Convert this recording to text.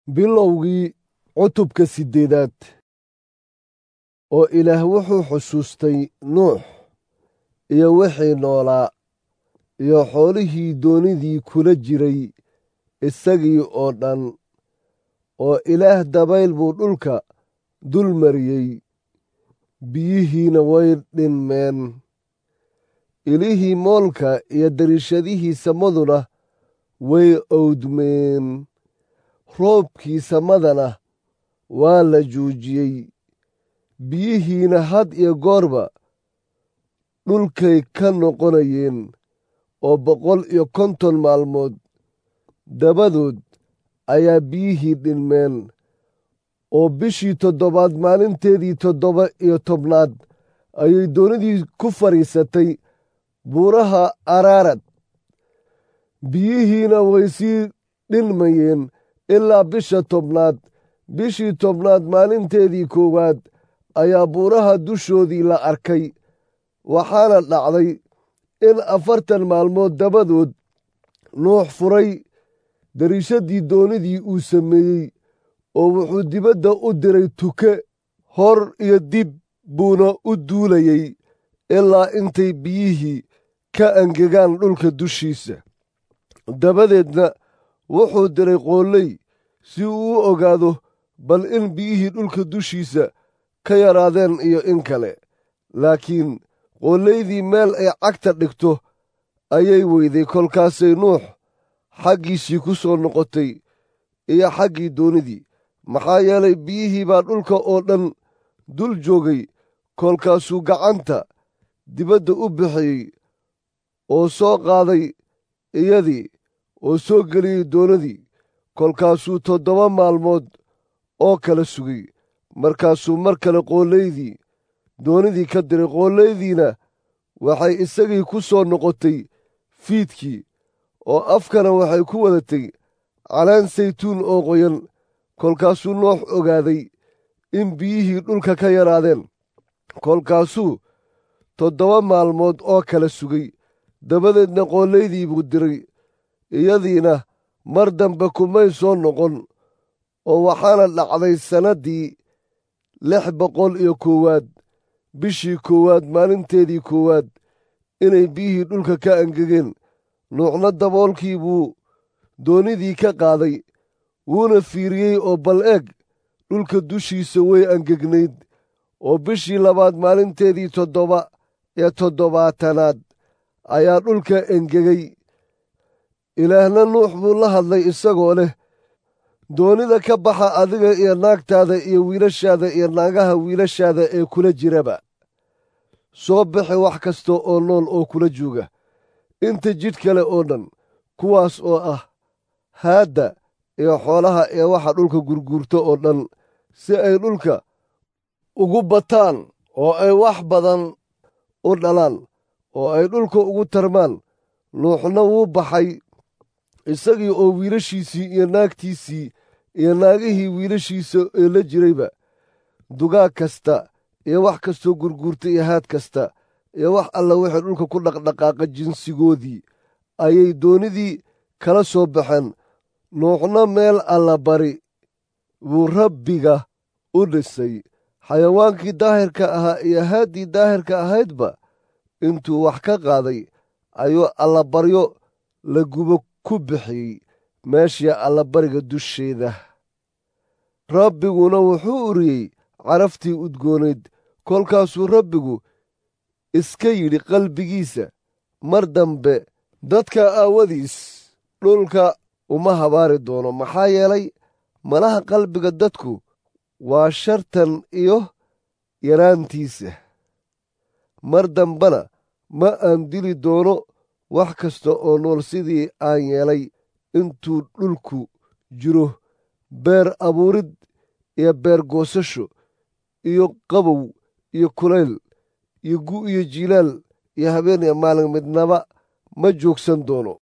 bilowgii cutubka siddeedaad oo ilaah wuxuu xusuustay nuux iyo wixii noolaa iyo xoolihii doonidii kula jiray isagii oo dhan oo ilaah dabayl buu dhulka dul mariyey biyihiina way dhinmeen ilihii moolka iyo dariishadihii samaduna way owdmeen roobkii samadana waa la joojiyey biyihiina had iyo goorba dhulkay ka noqonayeen oo boqol iyo konton maalmood dabadood ayaa biyihii dhinmeen oo bishii toddobaad maalinteedii toddoba iyo tobnaad ayay doonidii ku fadhiisatay buuraha araarad biyihiina way sii dhinmayeen ilaa bisha tobnaad bishii tobnaad maalinteedii koowaad ayaa buuraha dushoodii la arkay waxaana dhacday in afartan maalmood dabadood nuux furay dariishadii doonidii uu sameeyey oo wuxuu dibadda u diray tuke hor iyo dib buuna u duulayey ilaa intay biyihii ka angegaan dhulka dushiisa dabadeedna wuxuu diray qoolley si uu u ogaado bal in biyihii dhulka dushiisa ka yaraadeen iyo in kale laakiin qoolaydii meel ay cagta dhigto ayay weyday kolkaasay nuux xaggiisii ku soo noqotay iyo xaggii doonidii maxaa yeelay biyihii baa dhulka oo dhan dul joogay kolkaasuu gacanta dibadda u bixiyey oo soo qaaday iyadii oo soo geliyey doonadii kolkaasuu toddoba maalmood oo kala sugay markaasuu mar kale qoolaydii doonidii ka diray qoollaydiina waxay isagii ku soo noqotay fiidkii oo afkana waxay ku wadatay calaan saytuun oo qoyan kolkaasuu noox ogaaday in biyihii dhulka ka yaraadeen kolkaasuu toddoba maalmood oo kala sugay dabadeedna qoolaydii buu diray iyadiina mar dambe kumay soo noqon oo waxaana dhacday sannaddii lix boqol iyo koowaad bishii koowaad maalinteedii koowaad inay biyihii dhulka ka angegeen nuucna daboolkii buu doonidii ka qaaday wuuna fiiriyey oo bal eeg dhulka dushiisa way angegnayd oo bishii labaad maalinteedii toddoba ee toddobaatanaad ayaa dhulka engegay ilaahna nuux buu la hadlay isagoo leh doonida ka baxa adiga iyo naagtaada iyo wiilashaada iyo naagaha wiilashaada ee kula jiraba soo bixi wax kasta oo nool oo kula jooga inta jidh kale oo dhan kuwaas oo ah haadda iyo xoolaha ee waxa dhulka gurguurta oo dhan si ay dhulka ugu bataan oo ay wax badan u dhalaan oo ay dhulka ugu tarmaan nuuxna wuu baxay isagii oo wiilashiisii iyo naagtiisii iyo naagihii wiilashiisa ee la jirayba dugaag kasta iyo wax kastoo gurguurta iyo haad kasta iyo wax alla wixii dhulka ku dhaqdhaqaaqa jinsigoodii ayay doonidii kala soo baxeen nuuxna meel alla bari buu rabbiga u dhisay xayawaankii daahirka ahaa iyo haaddii daahirka ahaydba intuu wax ka qaaday ayuu allabaryo la gubo ku bixiyey meeshii allabariga dusheeda rabbiguna wuxuu uriyey caraftii udgoonayd kolkaasuu rabbigu iska yidhi qalbigiisa mar dambe dadka aawadiis dhulka uma habaari doono maxaa yeelay malaha qalbiga dadku waa shartan iyo yaraantiisa mar dambena ma aan dili doono wax kasta oo nool sidii aan yeelay intuu dhulku jiro beer abuurid iyo beer goosasho iyo qabow iyo kulayl iyo gu iyo jiilaal iyo habeen iyo maalin midnaba ma joogsan doono